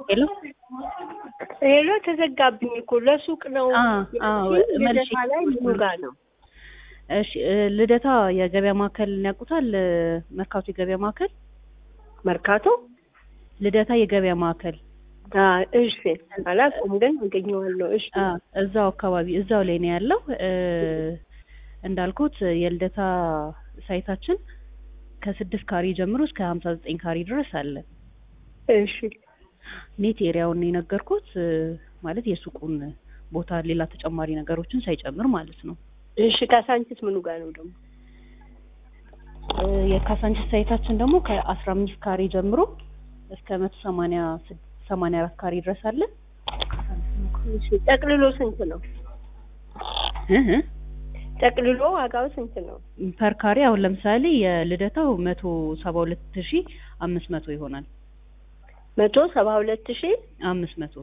ሄሎ ሄሎ ተዘጋብኝ እኮ ለሱቅ ነው። አዎ መልሼ ልደታ ላይ ምኑ ጋር ነው? እሺ ልደታ የገበያ ማዕከል ያውቁታል? መርካቶ የገበያ ማዕከል መርካቶ ልደታ የገበያ ማዕከል አ እሺ፣ አላውቅም ግን አገኘዋለሁ። እሺ አ እዛው አካባቢ እዛው ላይ ነው ያለው። እ እንዳልኩት የልደታ ሳይታችን ከስድስት ካሬ ጀምሮ እስከ ሀምሳ ዘጠኝ ካሬ ድረስ አለ። እሺ ኔት ኤሪያውን ነው የነገርኩት እ ማለት የሱቁን ቦታ ሌላ ተጨማሪ ነገሮችን ሳይጨምር ማለት ነው። እሺ ካሳንቺስ ምኑ ጋር ነው ደግሞ? እ የካሳንቺስ ሳይታችን ደግሞ ከአስራ አምስት ካሬ ጀምሮ እስከ መቶ ሰማንያ ስድስት ሰማንያ አራት ካሬ ድረስ አለ። እሺ ጠቅልሎ ስንት ነው? እ እ ጠቅልሎ ዋጋው ስንት ነው? ፐር ካሬ አሁን ለምሳሌ የልደታው መቶ ሰባ ሁለት ሺ አምስት መቶ ይሆናል። መቶ ሰባ ሁለት ሺ አምስት መቶ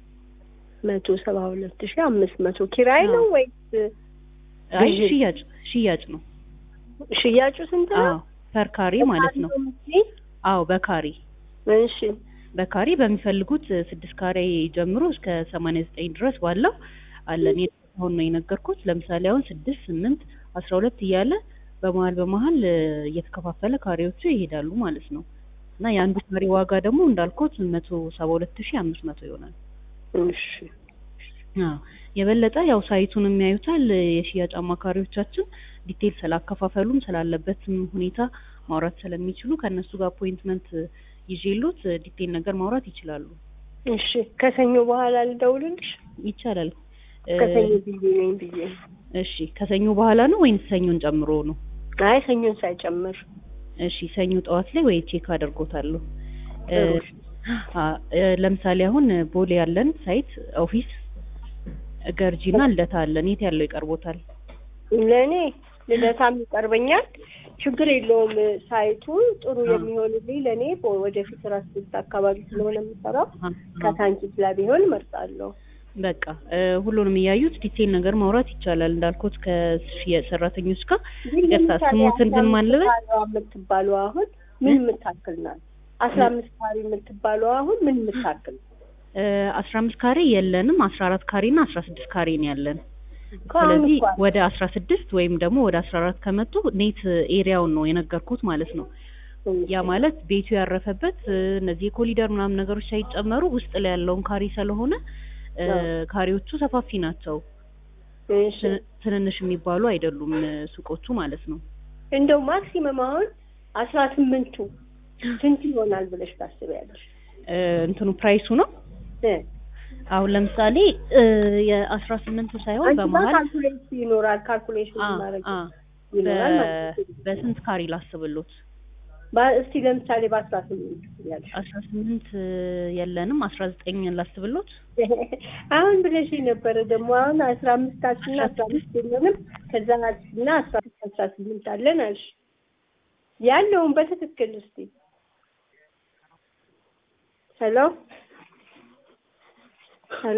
መቶ ሰባ ሁለት ሺ አምስት መቶ ኪራይ ነው ወይስ አይ ግዢ? ሽያጭ ሽያጭ ነው። ሽያጩ ስንት ነው? አዎ ፐር ካሬ ማለት ነው። አዎ በካሬ እሺ በካሬ በሚፈልጉት ስድስት ካሬ ጀምሮ እስከ ሰማንያ ዘጠኝ ድረስ ባለው አለን። አሁን ነው የነገርኩት። ለምሳሌ አሁን ስድስት ስምንት አስራ ሁለት እያለ በመሀል በመሀል እ እየተከፋፈለ ካሬዎቹ ይሄዳሉ ማለት ነው። እና የአንዱ ካሬ ዋጋ ደግሞ እንዳልኩት መቶ ሰባ ሁለት ሺ አምስት መቶ ይሆናል። እሺ አዎ የበለጠ ያው ሳይቱን የሚያዩታል የሽያጭ አማካሪዎቻችን ዲቴል ስላከፋፈሉም ስላለበትም ሁኔታ ማውራት ስለሚችሉ ከእነሱ ጋር አፖይንትመንት ይዤሎት ዲቴል ነገር ማውራት ይችላሉ። እሺ ከሰኞ በኋላ ልደውልልሽ? ይቻላል። እ ከሰኞ ብዬ ነኝ ብዬ እሺ ከሰኞ በኋላ ነው ወይንስ ሰኞን ጨምሮ ነው? አይ ሰኞን ሳይጨምር እሺ ሰኞ ጠዋት ላይ ወይ ቼክ አደርጎታለሁ። እ ጥሩ። አ እ ለምሳሌ አሁን ቦሌ ያለን ሳይት ኦፊስ ገርጂና ልደታ አለን። የት ያለው ይቀርቦታል? ለእኔ ልደታም ይቀርበኛል። ችግር የለውም። ሳይቱ ጥሩ አዎ። የሚሆንልኝ ለእኔ ወደፊት ራስ ስልት አካባቢ ስለሆነ የምሰራው አ- ከሳንቺስ ላይ ቢሆን እመርጣለሁ። በቃ እ ሁሉንም እያዩት ዲቴል ነገር ማውራት ይቻላል። እንዳልኩት ከሽያጭ ሰራተኞች ጋር ግን ይቅርታ ለምሳሌ ስሞትን ግን አስራ ማን ልበል? አምስት ካሬዋ የምትባለው አሁን ምን የምታክል ናት? አስራ አምስት ካሬ የምትባለው አሁን ምን የምታክል እ አስራ አምስት ካሬ የለንም። አስራ አራት ካሬ እና አስራ ስድስት ካሬ ነው ያለን። ከአሁን ስለዚህ እንኳን ወደ አስራ ስድስት ወይም ደግሞ ወደ አስራ አራት ከመጡ ኔት ኤሪያውን ነው የነገርኩት ማለት ነው። ያ ማለት ቤቱ ያረፈበት እ እነዚህ የኮሊደር ምናምን ነገሮች ሳይጨመሩ ውስጥ ላይ ያለውን ካሬ ስለሆነ እ አዎ። ካሬዎቹ ሰፋፊ ናቸው። እሺ ትን- ትንንሽ የሚባሉ አይደሉም እ ሱቆቹ ማለት ነው። እንደው ማክሲመም አሁን አስራ ስምንቱ ስንት ይሆናል ብለሽ ታስቢያለሽ? እ እንትኑ ፕራይሱ ነው እ አሁን ለምሳሌ እ የአስራ ስምንቱ ሳይሆን አንቺ ጋር በመሀል ካልኩሌሽን ይኖራል። ካልኩሌሽን አ ማድረግ አ ይኖራል በ- ማለት ነው። በስንት ካሬ ላስብሎት? በ- እስቲ ለምሳሌ በአስራ ስምንት ያለሽ አስራ ስምንት የለንም አስራ ዘጠኝ ላስብሎት? አሁን ብለሽ ነበረ ደግሞ አሁን አስራ አምስታችን እና አስራ አምስት የለንም ከዛ እና አስራ ስድስት አስራ ስምንት አለን አልሽ ያለውን በትክክል እስቲ ሄሎ